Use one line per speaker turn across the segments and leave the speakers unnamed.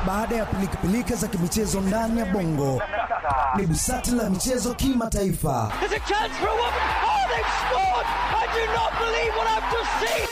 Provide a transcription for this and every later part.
Baada ya pilikapilika za kimichezo ndani ya bongo, ni busati la michezo kimataifa.
There's a chance for a woman. Oh, they've scored! I do not believe what I've just seen.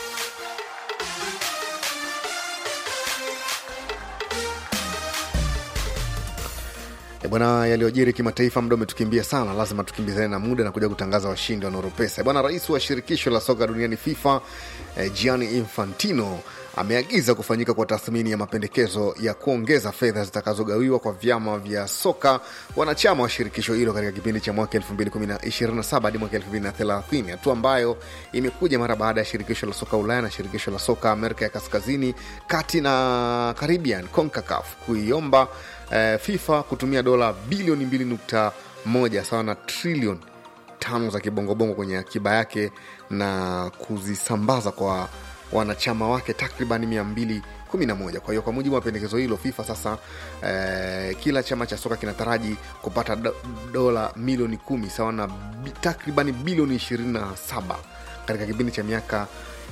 E bwana, yaliyojiri kimataifa, muda umetukimbia sana, lazima tukimbizane na muda na kuja kutangaza washindi wa Noropesa. Bwana, rais wa shirikisho la soka duniani FIFA eh, Gianni Infantino ameagiza kufanyika kwa tathmini ya mapendekezo ya kuongeza fedha zitakazogawiwa kwa vyama vya soka wanachama wa shirikisho hilo katika kipindi cha mwaka 2027 hadi mwaka 2030, hatua ambayo imekuja mara baada ya shirikisho la soka Ulaya na shirikisho la soka Amerika ya Kaskazini, Kati na Caribbean CONCACAF kuiomba eh, FIFA kutumia dola bilioni 2.1 sawa na trilioni tano za kibongobongo kwenye akiba yake na kuzisambaza kwa wanachama wake takriban 211. Kwa hiyo kwa mujibu wa pendekezo hilo FIFA sasa eh, kila chama cha soka kinataraji kupata do, dola milioni kumi sawa na bi, takriban bilioni 27 katika kipindi cha miaka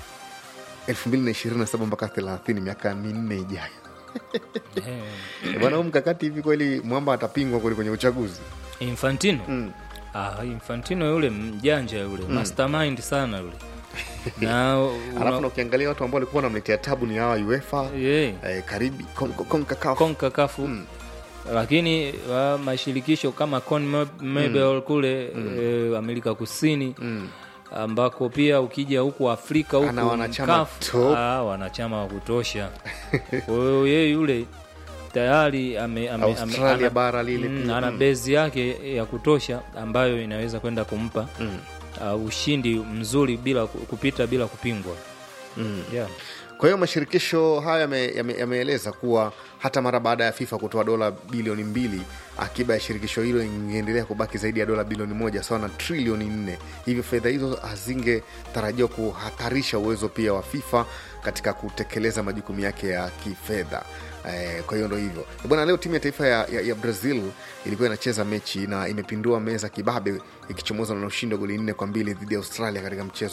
2027 mpaka 30, miaka minne ijayo.
Eh,
Bwana, huu mkakati hivi kweli mwamba atapingwa kweli kwenye uchaguzi?
Infantino
Mm.
ah, Infantino yule mjanja yule mastermind sana yule na
Alafu na
una,
ukiangalia watu ambao walikuwa wanamletea tabu ni hawa UEFA
yeah,
eh, karibi Con- Con- CONCACAF.
CONCACAF
Mm.
lakini wa mashirikisho kama CONMEBOL kule eh, Amerika Kusini
Mm.
ambako pia ukija huku Afrika huku
Ana wanachama
CAF,
top.
ah, wanachama wa kutosha. Kwa hiyo yeye yule tayari ame, ame,
Australia
ana-
bara lile
mm,
pia.
ana
Mm.
bezi yake ya kutosha ambayo inaweza kwenda kumpa
Mm.
uh, ushindi mzuri bila ku- kupita bila kupingwa
Mm.
yeah.
Kwa hiyo mashirikisho haya yame- yame- yameeleza kuwa hata mara baada ya FIFA kutoa dola bilioni mbili, akiba ya shirikisho hilo ingeendelea kubaki zaidi ya dola bilioni moja sawa na trilioni nne. Hivyo fedha hizo hazingetarajiwa kuhatarisha uwezo pia wa FIFA katika kutekeleza majukumu yake ya kifedha. Eh, kwa hiyo ndo hivyo bwana. Leo timu ya taifa ya, ya, ya Brazil ilikuwa inacheza mechi na imepindua meza kibabe ikichomoza na ushindi wa goli nne kwa mbili dhidi ya Australia katika mchezo